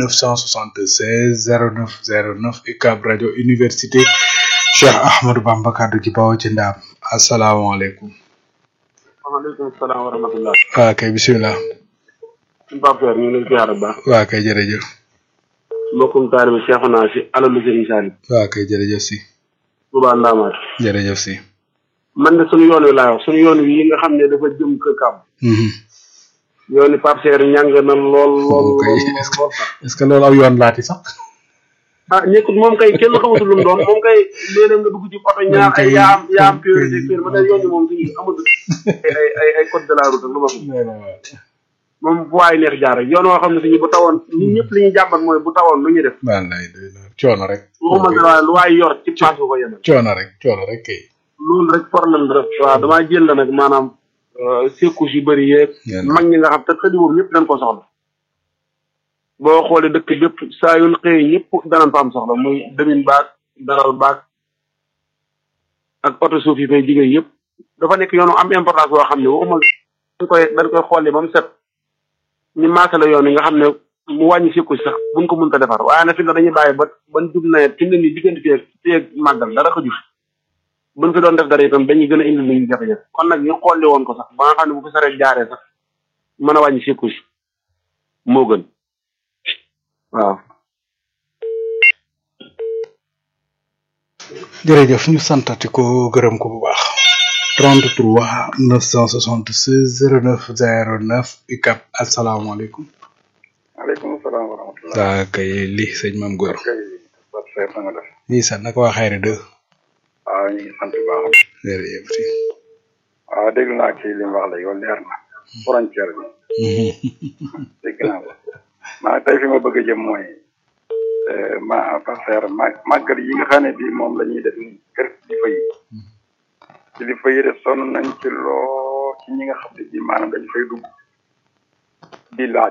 976 09 09 UCAB rajo université Cheikh Ahmadou Bamba kaddu gi bawoo ci ndaam asalaamaaleykum waaleykum salaam wa rahmatullah waa kay bisimilah suñu Pape Seer ñu ngi lay ziar bu baax waa kay jërëjëf mbokkum taalibe Cheikhouna si alalu Serigne Saliou waa kay jërëjëf si Touba Ndamaat jërëjëf si man de suñu yoon wi laay wax suñu yoon wi yi nga xam ne dafa jëm kër Kàbb Mhm. yoon wi Pape Seer ñàng na lool lool Ok, lool est-ce que- lool sax est-ce que loolu aw yoon laati sax ah ñekkut moom kay kenn xamatul lu mu doon moom kay léeg-léeg nga dugg ci oto ñaar ay yaa am yaa am priorité kër ma ne yoon wi moom suñu amul ay ay ay code de la route ak lu ma fi moom bu waay neex jaar rek yoon woo xam ne suñu bu tawoon ñun ñëpp li ñuy jàmbat mooy bu tawoon lu ñuy def wallaay doy na coono rek waxuma dara waaye lu waay yor ci paas bu ko yemal coono rek coono rek kay loolu rek problème bi rek waaw damaa jël la nag maanaam secours yu bëri yeeg Yàlla. mag ñi nga xam te xëdi boobu ñëpp dañ ko soxla boo xoolee dëkk bépp saa yu xëy ñëpp danañ fa am soxla muy demin baag daral baag ak oto suuf yi fay jigéen yëpp dafa nekk yoonu am importance boo xam ne waxuma dañ koy dañ koy xoolee ba mu set ñu maasale yoon yi nga xam ne mu wàññi sikku si sax buñ ko mënta defar waaye nag fi mu ne dañuy bàyyi ba ban jub nawet fi mu ne nii diggante fii ak fii ak màggal dara ko juf buñ fi doon def dara itam dañuy gën a indi nit ñi jafe-jafe kon nag ñu xolli woon ko sax ba nga xam ne bu fi saree jaaree sax mën a wàññi sikku si moo gën waaw jërëjëf ñu santati ko gërëm ko bu baax 33 976 09 09 UCAB asalaamaaleykum maaleykum salaam wa rahmatulah. saa kay li sëñ Mam Góor kay Fatou Seye na nga def. nii sax naka waa xayri deux waaw ñu ngi sant bu baax. jërëjëf si waaw dégg naa kii li mu wax léegi wala leer na. frontière bi. dégg naa ko. maa tey fi ma bëgg a jëm mooy ma Fatou ma màggal yi nga xam ne bii moom la ñuy def nii kër kilifa yi. kilifa yi de sonn nañ ci loo ci ñi nga xam ne bii maanaam dañu fay dugg. di laaj.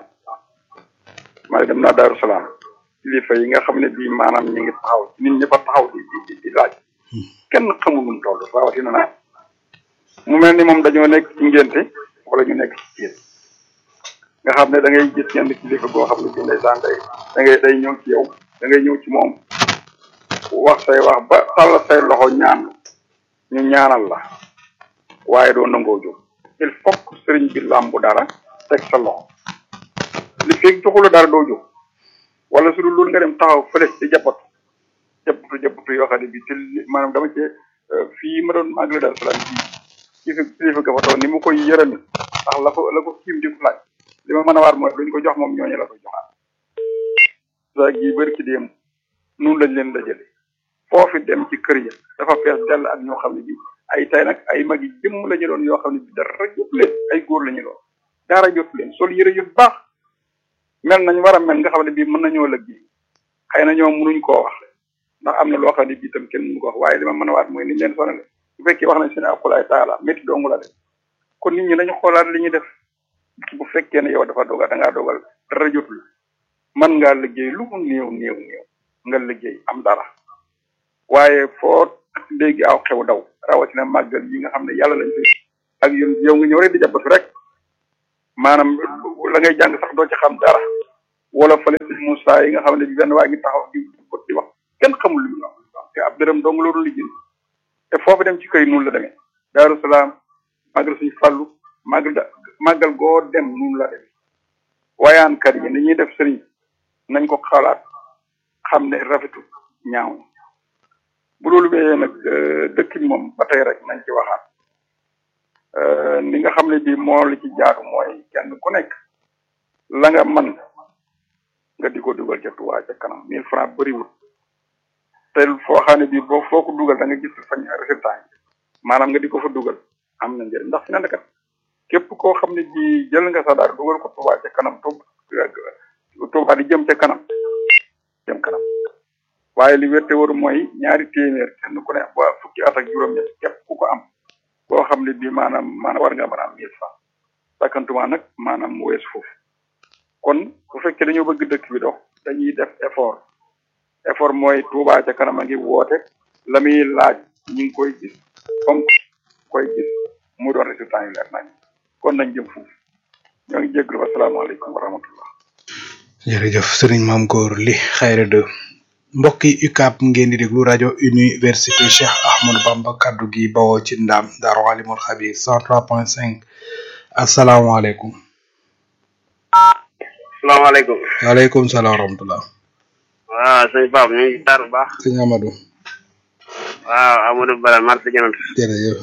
maa dem naa Daaru Salaam kilifa yi nga xam ne bii maanaam ñu ngi taxaw nit ñi fa taxaw di di di laaj kenn xamul nu mu toll rawatina naa mu mel ni moom dañoo nekk ci ngénte wala ñu nekk ci ciir nga xam ne da ngay gis ñenn kilifa goo xam ne bii ndeysaan day da ngay day ñëw ci yow da ngay ñëw ci moom wax say wax ba tàll say loxo ñaan ñu ñaanal la waaye doo nangoo jóg il faut que sëriñ bi làmbu dara teg sa loxo li feeg joxula dara doo jóg wala su dul loolu nga dem taxaw fële di jàppatu jàppatu jàppatu yoo xam ne bi ci maanaam dama cee fii ma doon màggali daal salaam fii kii fi kilifa ga fa toog ni mu koy yërëmi ndax la ko la ko kiim di ko laaj li ma mën a waar mooy luñ ko jox moom ñooñu la ko joxaat saa gi bëri ci déem nun lañ leen dajale foofi dem ci kër ya dafa fees dell ak ñoo xam ne bi ay tay nag ay mag yi jëmm la ñu doon yoo xam ne bi dara jot leen ay góor la ñu doon dara jot leen sol yëre yu baax mel nañ war a mel nga xam ne bii mën nañoo liggéey xëy na ñoom mënuñ koo wax ndax am na loo xam ne bii tam kenn mënu ko wax waaye li ma mën a waat mooy niñ leen sonale bu fekkee wax nañ seen akulaay taala métti dong la de kon nit ñi nañu xoolaat li ñuy def bu fekkee ne yow dafa dogal da ngaa dogal dara jotul mën ngaa liggéey lu mu néew néew néew nga liggéey am dara waaye foo léegi aw xew daw rawatina màggal yi nga xam ne yàlla lañ fi ak yow yow nga ñëw rek di jàppatu rek maanaam la ngay jàng sax doo ci xam dara wala fële si Moussa yi nga xam ne bi benn waa ngi taxaw di di wax kenn xamul lu ñu wax te ab dërëm dong loolu liggéey te foofu dem ci kër yi noonu la demee Daaru Salaam màggal suñu fàllu màggal da màggal goo dem noonu la demee wayaankat yi ni ñuy def sëriñ nañ ko xalaat xam ne rafetu ñaaw bu loolu wéyee nag dëkk bi moom ba tey rek nañ ci waxaat li nga xam ne bii moo li ci jaatu mooy kenn ku nekk la nga man nga di ko dugal ca Touba ca kanam mille francs bëriwul te foo xam ne bii boo foo ko dugal da nga gis fañ résultat yi maanaam nga di ko fa dugal am na njëriñ ndax fi ne kat képp koo xam ne bii jël nga sa daal dugal ko Touba ca kanam Touba di jëm ca kanam jëm kanam waaye li wérte waru mooy ñaari téeméer kenn ku ne ba fukki at ak juróom-ñett képp ku ko am boo xam ne bii maanaam maanaam war nga mën a am mille francs sakkantuma nag maanaam mu weesu foofu kon bu fekkee dañoo bëgg dëkk bi dox dañuy def effort effort mooy Touba ca kanam a ngi woote la muy laaj ñu ngi koy gis comme koy gis mu doon résultat yu leer nañ kon nañ jëm foofu ñoo ngi jégalu asalaamaaleykum wa rahmatullah jërëjëf sëriñ maam góor li xayre de mbokk yi UCAB ngeen di déglu rajo université Cheikh Ahmadou Bamba kaddu gi bawoo ci ndam Daaru Alimul Xabir 103.5 asalaamaaleykum. salaamaaleykum. waaleykum salaam wa rahmatulah. waaw sëñ Pape ñu ngi tar bu baax. sëñ Amadou. waaw Amadou Bala marché Janant. jërëjëf.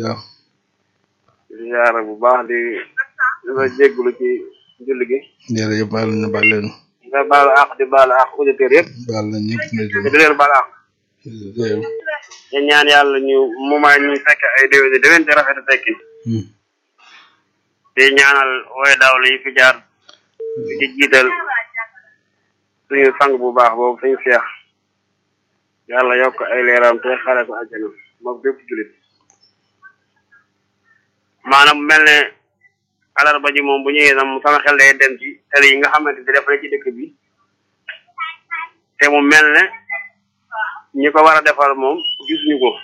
di ziar bu baax di di la jégalu ci julli gi. jërëjëf baal na baal leen. nga baalu àq di baalu àq auditeurs yëpp. baal na ñëpp na jëm. di leen baal àq. di ñaan yàlla ñu mu may ñu fekk ay déwén di déwén te rafet a tekki. di ñaanal way dawlu yi fi jaar. di jiital suñu sang bu baax boobu suñu seex. yàlla yokk ay leeram te xare ko àjjana moom bépp julit maanaam mel ne alarba ji moom bu ñëwee nam sama xel day dem ci tali yi nga xamante di defare ci dëkk bi te mu mel ne ñi ko war a defar moom gisuñu ko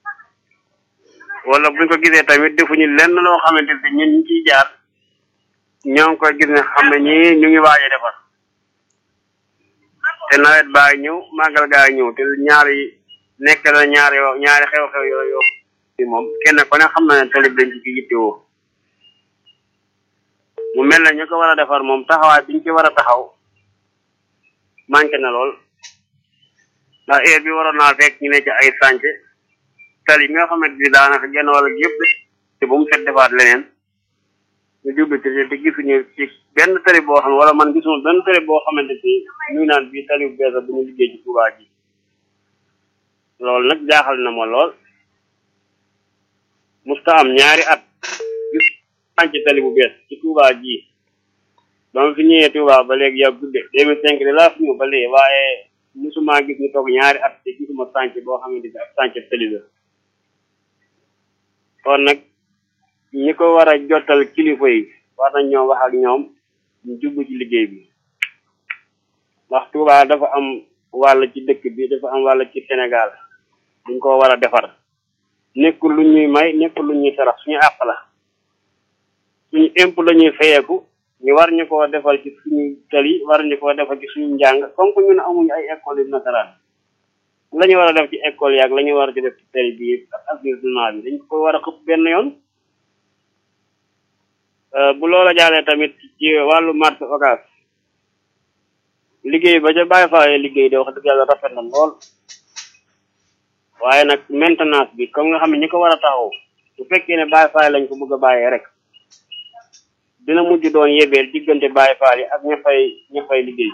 wala buñ ko gisee tamit defuñu lenn loo xamante ni ñun ñu ciy jaar ñoo ngi koy gis ne xam ne ñii ñu ngi waaj a defar te nawet baa ngi ñëw màggal gaa ngi ñëw te ñaari nekk na ñaari yoo ñaari xew-xew yooyu yoo ci moom kenn ku ne xam na ne talib dañ ci yittewoo mu mel ne ñu ko war a defar moom taxawaay biñ ci war a taxaw manqué na lool ndax heure bi waroon naa fekk ñu ne ci ay sànce tali bi nga xamante ni daanaka genn wala yëpp te bu mu set defaat leneen ñu jublu ci te gisuñu ci benn tali boo xam ne wala man gisuma benn tali boo xamante ni ñu naan bii tali bu bees bu ñu liggéey ci Touba ji loolu nag jaaxal na ma lool musta am ñaari at gis sànc tali bu bees ci Touba ji ba ma fi ñëwee Touba ba léegi yaa gudde deux mille cinq de laa fi ñëw ba léegi waaye musuma gis ñu toog ñaari at te gisuma sànc boo xamante ni ak sànc tali la kon nag ñi ko war a jottal kilifa yi war nañ ñoo wax ak ñoom ñu jublu ci liggéey bi ndax Touba dafa am wàll ci dëkk bi dafa am wàll ci Sénégal duñ ko war a defar nekkul lu ñuy may nekkul lu ñuy sarax suñu àq la suñu impôt la ñuy fayeeku ñu war ñu koo defal ci suñu tali war ñu koo defal ci suñu njàng comme que ñun amuñu ay école yu nasaraan la ñu war a def ci école yaag la ñu war a ci def ci tali bi ak assainissement bi dañ ko war a xëpp benn yoon bu loola jàllee tamit ci wàllu marché occas liggéey ba ca bàyyi faaye liggéey de wax dëgg yàlla rafet na lool waaye nag maintenance bi comme nga xam ne ñi ko war a taxaw bu fekkee ne bàyyi faay lañ ko bëgg a bàyyee rek dina mujj doon yebeel diggante bàyyi faal yi ak ña fay ña fay liggéey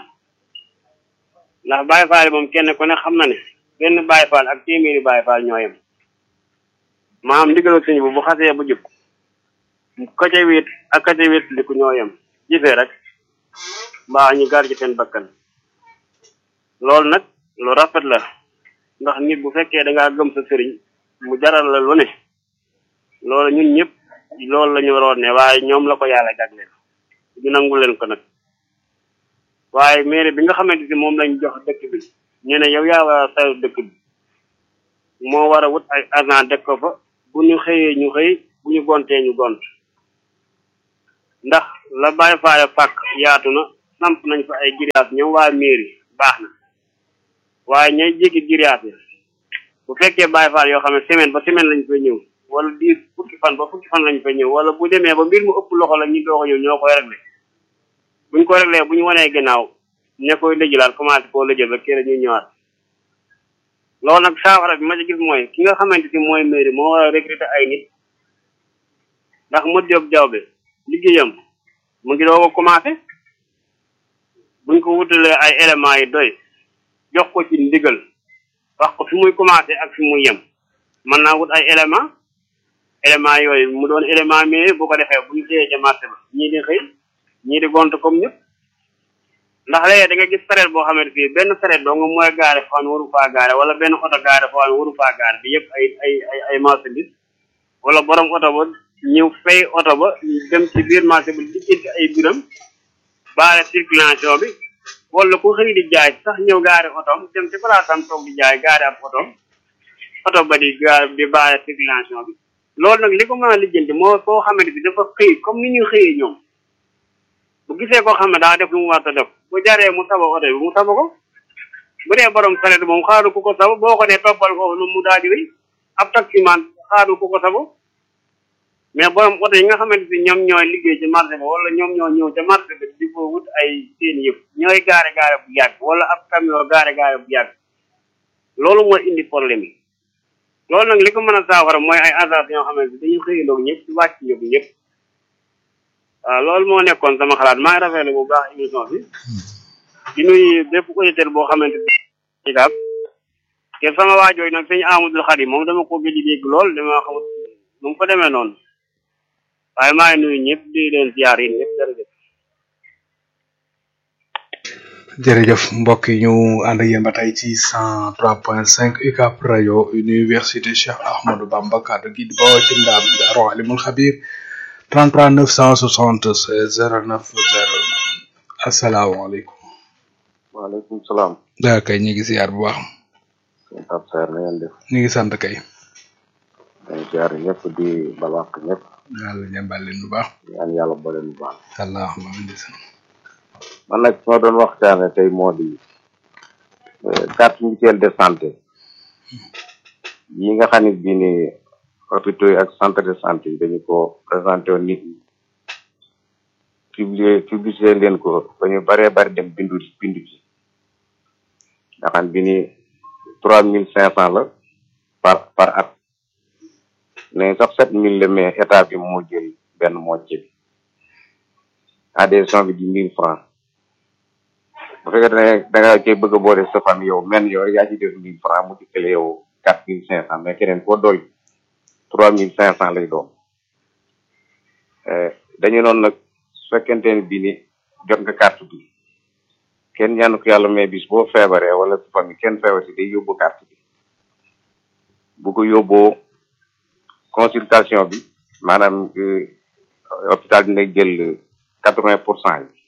ndax bàyyi faal yi moom kenn ku ne xam na ne benn bàyyi faal ak téeméeri bàyyi faal ñoo yem maam ndigalu sëñ bu bu xasee bu jub ka ca wéet ak ka ca wéet li ku ñoo yem gisee rek mbaa ñu gar ci seen bakkan loolu nag lu rafet la ndax nit bu fekkee da ngaa gëm sa sëriñ mu jaral la lu ne loolu ñun ñëpp loolu la ñu waroon ne waaye ñoom la ko yàlla jagleel ñu nangu leen ko nag waaye mairie bi nga xamante ni moom lañ jox dëkk bi ñu ne yow yaa war a saytu dëkk bi moo war a wut ay agent dëkk ko fa bu ñu xëyee ñu xëy bu ñu gontee ñu gont ndax la bàyyi faale fàkk yaatu na samp nañ fa ay giriyaas ñoom waa mairie baax na waaye ñay jéggi giriyaas yi bu fekkee bàyyi faal yoo xam ne semaine ba semaine lañ fay ñëw wala diir fukki fan ba fukki fan lañ fay ñëw wala bu demee ba mbir mu ëpp loxo la ñu doog a ñëw ñoo koy réglé buñ ko réglé bu ñu wanee gannaaw ña koy lëjalaat commencé koo lëjal ba kii ñuy ñëwaat loolu nag saafara bi ma ci gis mooy ki nga xamante ni mooy mairie moo war a recruter ay nit ndax mu jóg jawbe liggéeyam mu ngi doog a commencé buñ ko wutalee ay éléments yi doy jox ko ci ndigal wax ko fi muy commencé ak fi muy yem mën naa wut ay éléments éléments yooyu mu doon élément mais bu ko defee bu ñu xëyee ca marché ba ñii di xëy ñii di gont comme ñëpp ndax léegi da nga gis sareet boo xamante fii benn sareet doo nga mooy gaare foo xam ne waru faa gaare wala benn oto gaare foo xam ne waru faa gaare bi yëpp ay ay ay ay marchandise wala borom oto ba ñëw fay oto ba dem ci biir marché bi lijjanti ay biram baare circulation bi wala ku xëy di jaay sax ñëw gaare otoom dem ci place am toog di jaay gaare ab otoom oto ba di gaare di baare circulation bi loolu nag li ko mën a lijjanti moo koo xamante bi dafa xëy comme ni ñuy xëyee ñoom bu gisee koo xam ne daa def lu mu war a def bu jaree mu saba oto bi mu saba ko bu dee borom saret moom xaaru ku ko saba boo ko nee toppal ko nu mu daal di wéy ab taximan xaaru ku ko saba mais borom oto yi nga xamante ni ñoom ñooy liggéey ci marché ba wala ñoom ñoo ñëw ca marché bi di ko wut ay seen yëpp ñooy gaare gaare bu yàgg wala ab camion gaare gaare bu yàgg loolu mooy indi problème yi loolu nag li ko mën a saafara mooy ay agence yoo xamante ni dañuy xëyandoog ñëpp ci wàcc ñëpp ñëpp waaw loolu moo nekkoon sama xalaat maa ngi rafetlu bu baax émission bi di nuyu bépp auditeur boo xamante ni daal te sama waajooy nag sëñ Amadou Xadim moom dama ko gëj a dégg lool dama xamut nu mu fa demee noonu waaye maa ngi nuyu ñëpp di leen ziar yi ñëpp jërëjëf jërëjëf mbokk yi ñu ànd ak yéen ba tey ci 103.5 UCAB rajo université Cheikh Ahmadou Bamba kaddu gi di bawoo ci ndaam Daaru Alimul Xabir 33 976 09 09 asalaamaaleykum. waaleykum salaam. daa kay ñu ngi ziar bu baax. sëñ Pape Sarr na ngeen def. ñu ngi sant kay. maa ngi siyaare ñëpp di balwaq ñëpp yàlla jàmbal leen bu baax ñaan yàlla boole bu baax allahumma amin man nag soo doon waxtaane tey moo di carte mutuelle de santé yi nga xam ne bii ni hôpitaux yi ak centre de santé yi dañu ko présenté woon nit ñi publier publicité leen ko ba ñu baree bari dem bindu bindu ci nga xam bi ni trois mille cinq cent la par par at ne sax sept mille la mais état bi moo jël benn moitié bi adhésion bi di mille francs bu fekkee ne da nga koy bëgg a boole sa famille yow men yow yaa ci def mille francs mu dikkale yow quatre mille cinq cent mais keneen koo dool trois mille cinq cent lay doon dañu noonu nag su fekkente ne bii ni jot nga carte bi kenn ñaanu ko yàlla mais bis boo feebaree wala sa famille kenn feebar si day yóbbu carte bi bu ko yóbboo consultation bi maanaam hôpital dina jël quatre vingt pour cent yi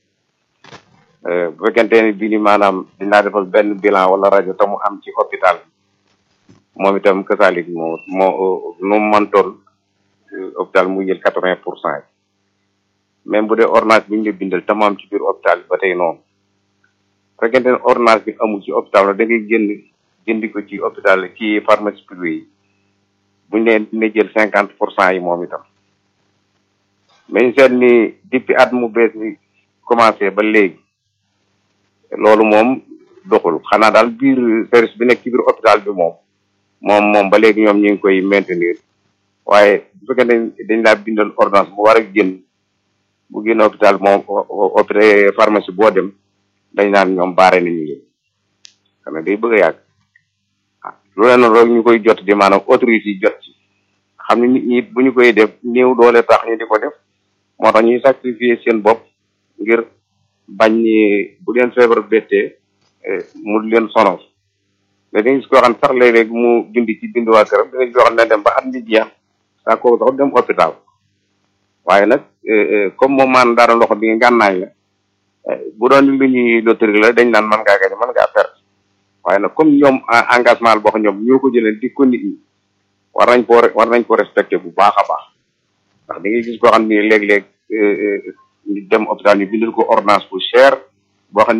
bu fekkente ne bii ni maanaam dinaa defal benn bilan wala rajo te mu am ci hôpital bi moom itam kasaalik moo moo nu mu mën toll hôpital mu jël quatre vingt pour cent yi même bu dee ordonnance bi ñu la bindal te mu am ci biir hôpital bi ba tey noonu bu fekkente ne ordonnance bi amul ci hôpital la da ngay génn jëndi ko ci hôpital ci pharmacie privée yi buñ leen dina jël cinquante pour cent yi moom itam mais ñu seet ni depuis at mu bees mi commencé ba léegi loolu moom doxul xanaa daal biir service bi nekk ci biir hôpital bi moom moom moom ba léegi ñoom ñu ngi koy maintenir waaye bu fekkee ne dañ laa bindal ordonnance bu war a génn bu génn hôpital moom hôpital pharmacie boo dem dañ naan ñoom baare nañu leen xam ne day bëgg a yàgg ah loolu noonu rek ñu koy jot di maanaam autorité yi jot ci xam ne nit ñi bu ñu koy def néew doole tax ñu di ko def moo tax ñuy sacrifier seen bopp ngir bañ ni bu leen feebar bettee mu leen sonal mais dañu gis koo xam ne sax léeg-léeg mu bindi ci bindu waa këram dinañ koo xam ne dem ba at mi jeex saa kooku sax dem hôpital waaye nag comme moom maan dara loxo bi ngànnaay la bu doon lu ñuy loterie la dañ naan mën ngaa gañe mën ngaa perte waaye nag comme ñoom engagement la boo xam ñoom ñoo ko jëlee di ko nit ñi war nañ ko war nañ ko respecté bu baax a baax ndax da ngay gis koo xam ni léeg-léeg ñu dem hôpital ñu bindal ko ordonnance bu cher boo xam